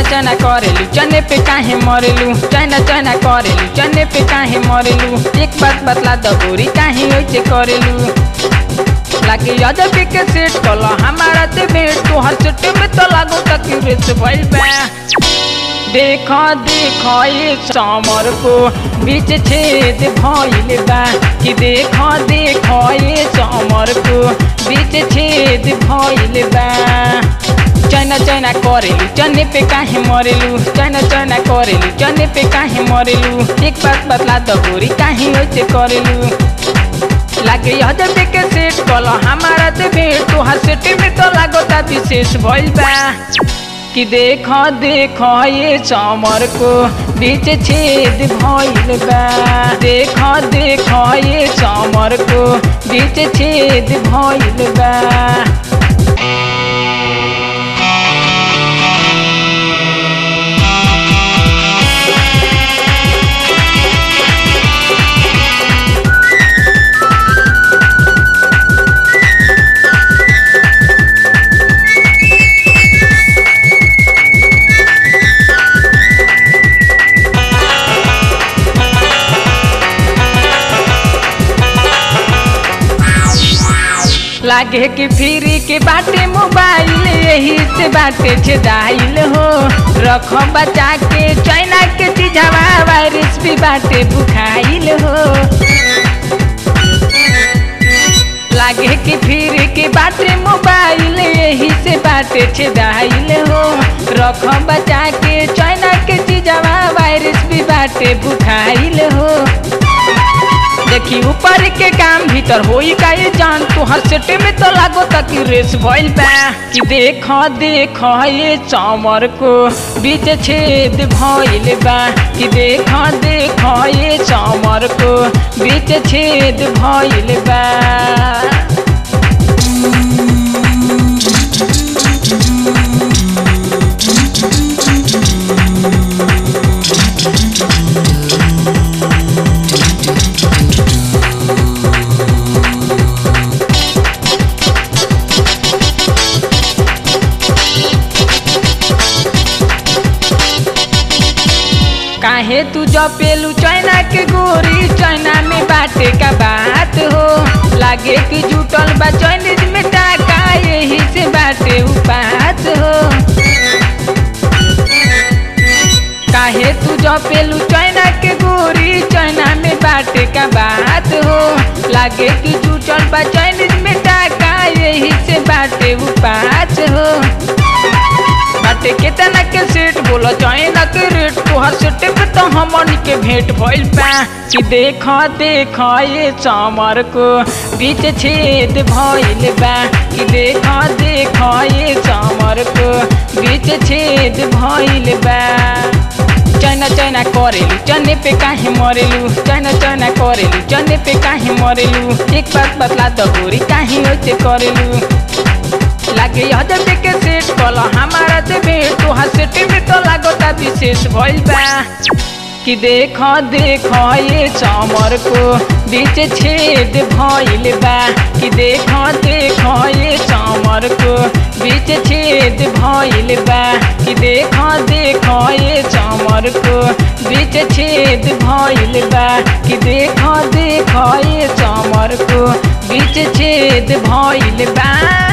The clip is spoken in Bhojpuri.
चना करेलू चने पे काहे मरेलू चना चना करेलू चने पे काहे मरेलू एक बात बतला द गोरी काहे ओइसे करेलू लागे याद पे के सेट कल हमारा ते भेट तो हर चट्टे में तो लागो तक रेस भइल बा देखो देखो ये समर को बीच छेद भइल बा कि देखो देखो ये समर को बीच छेद भइल बा चना चना करेलू चने पे काहे मरेलू चना चना करेलू चने पे काहे मरेलू एक बात बतला द गोरी काहे ओइसे करेलू लागे यद पे के सेट कल हमारा ते भेट तो सेट में तो लागता विशेष भइल बा कि देखो देखो ये समर को बीच छेद भइल बा देखो देखो ये समर को बीच छेद भइल बा लागे कि फ्री के बाटे मोबाइल यही से बाटे छेदाइल हो रख बचा के चाइना के चीजवा वायरस भी बाटे बुखाइल हो लागे कि फिर के बाटे मोबाइल यही से बाटे छेदाइल हो रख बचा के चाइना के चीजवा वायरस भी बाटे बुखाइल हो देखी ऊपर के काम भीतर होई का ये जान तो हर सेटे में तो लागो तक रेस भइल बा कि देखो देखो ये चमर को बीच छेद भइल बा कि देखो देखो ये चमर को बीच छेद भइल बा काहे तू जपेलू चाइना के गोरी चाइना में बाटे का बात हो लागे कि जुटल बा चाइनीज में टाका यही से बाटे उपात हो काहे तू जपेलू चाइना के गोरी चाइना में बाटे का बात हो लागे कि जुटल बा चाइनीज में टाका यही से बाटे उपात हो बाटे केतना के सेट बोला चाइना के रेट तोहर सेट पे तो हमन के भेंट भइल बा कि देखो देखो ये चमर को बीच छेद भइल बा कि देखो देखो ये चमर को बीच छेद भइल बा चना चना करेलू चने पे काहे मरेलू चना चना करेलू चने पे काहे मरेलू एक बात बतला द गोरी काहे ओइसे करेलू लागे यद पे के सेट कल हमारा ते भेट तो सेट में तो लागता विशेष भइल बा कि देखो देखो ये चमर को बीच छेद भइल बा कि देखो देखो ये चमर को बीच छेद भइल बा कि देखो देखो ये चमर को बीच छेद भइल बा कि देखो देखो ये चमर को बीच छेद भइल बा